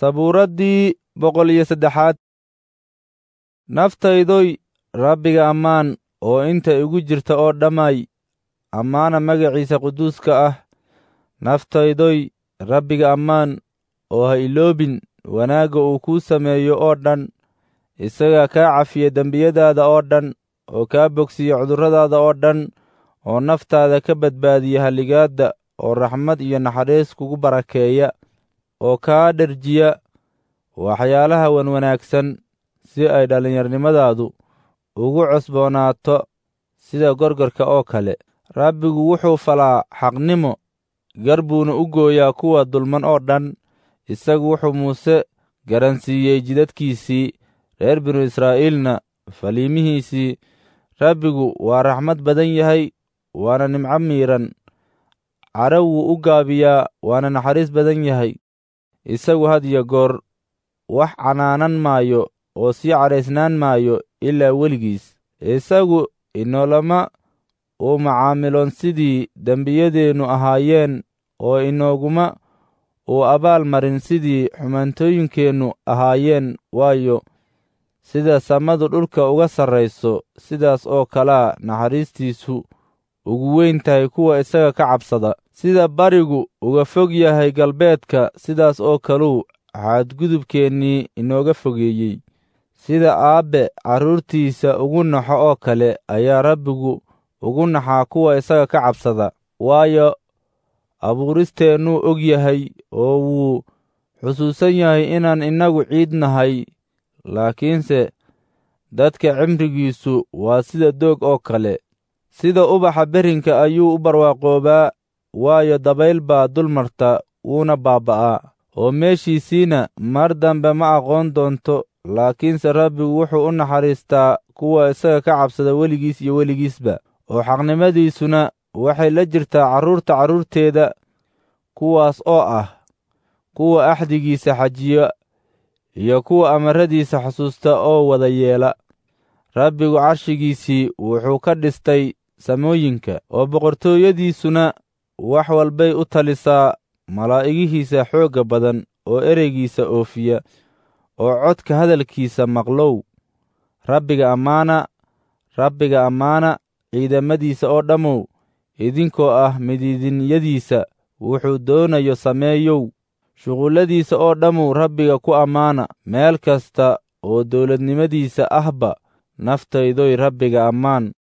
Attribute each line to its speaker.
Speaker 1: sabuuraddii boqol iyo saddexaad naftaydoy rabbiga ammaan oo inta igu jirta oo dhammay ammaana magaciisa quduuska ah naftaydoy rabbiga ammaan oo ha iloobin wanaagga uu kuu sameeyo oo dhan isagaa kaa cafiya dembiyadaada oo dhan oo kaa bogsiya cudurradaada oo dhan oo naftaada ka badbaadiya halligaadda oo raxmad iyo naxariis kugu barakeeya oo kaa dherjiya waxyaalaha wanwanaagsan si ay dhallinyarnimadaadu ugu cusboonaato sida gorgorka oo kale rabbigu wuxuu falaa xaqnimo gar buuna u gooyaa kuwa dulman oo dhan isagu wuxuu muuse garansiiyey jidadkiisii reer binu israa'iilna faliimihiisii rabbigu waa raxmad badan yahay waana nimco miidhan cadho wuu u gaabiyaa waana naxariis badan yahay isagu had iyo goor wax canaanan maayo oo sii cadhaysnaan maayo ilaa weligiis isagu inoolama uu macaamiloon sidii dembiyadeennu ahaayeen oo inooguma uu abaal marin sidii xumaantooyinkeennu ahaayeen waayo sida samadu dhulka uga sarrayso sidaas oo kalea naxariistiisu ugu weyn tahay kuwa isaga ka cabsada sida barigu uga fog yahay galbeedka sidaas oo kaluu xadgudubkeennii inooga fogeeyey sida aabbe carruurtiisa ugu naxo oo kale ayaa rabbigu ugu naxaa kuwa isaga ka cabsada waayo abuuristeennuu og yahay oo wuu xusuusan yahay inaan innagu ciid nahay laakiinse dadka cimrigiisu waa sida doog oo kale sida ubaxa berinka ayuu u barwaaqoobaa waayo dabayl baa dul marta wuuna baabba'aa oo meeshiisiina mar dambe ma aqoon doonto laakiinse rabbigu wuxuu u naxariistaa kuwa isaga ka cabsada weligiis iyo weligiisba oo xaqnimadiisuna waxay la jirtaa carruurta carruurteeda kuwaas oo ah kuwa axdigiisa xajiya iyo kuwa amaradiisa xusuusta oo wada yeela rabbigu carshigiisii wuxuu ka dhistay samooyinka oo boqortooyadiisuna wax walbay u talisaa malaa'igihiisa xoogga badan oo ereygiisa oofiya oo codka hadalkiisa maqlow rabbiga ammaana rabbiga ammaana ciidamadiisa oo dhammow idinkoo ah midiidinyadiisa wuxuu doonayo sameeyow shuqulladiisa oo dhammow rabbiga ku ammaana meel kasta oo dawladnimadiisa ahba naftaydoy rabbiga ammaan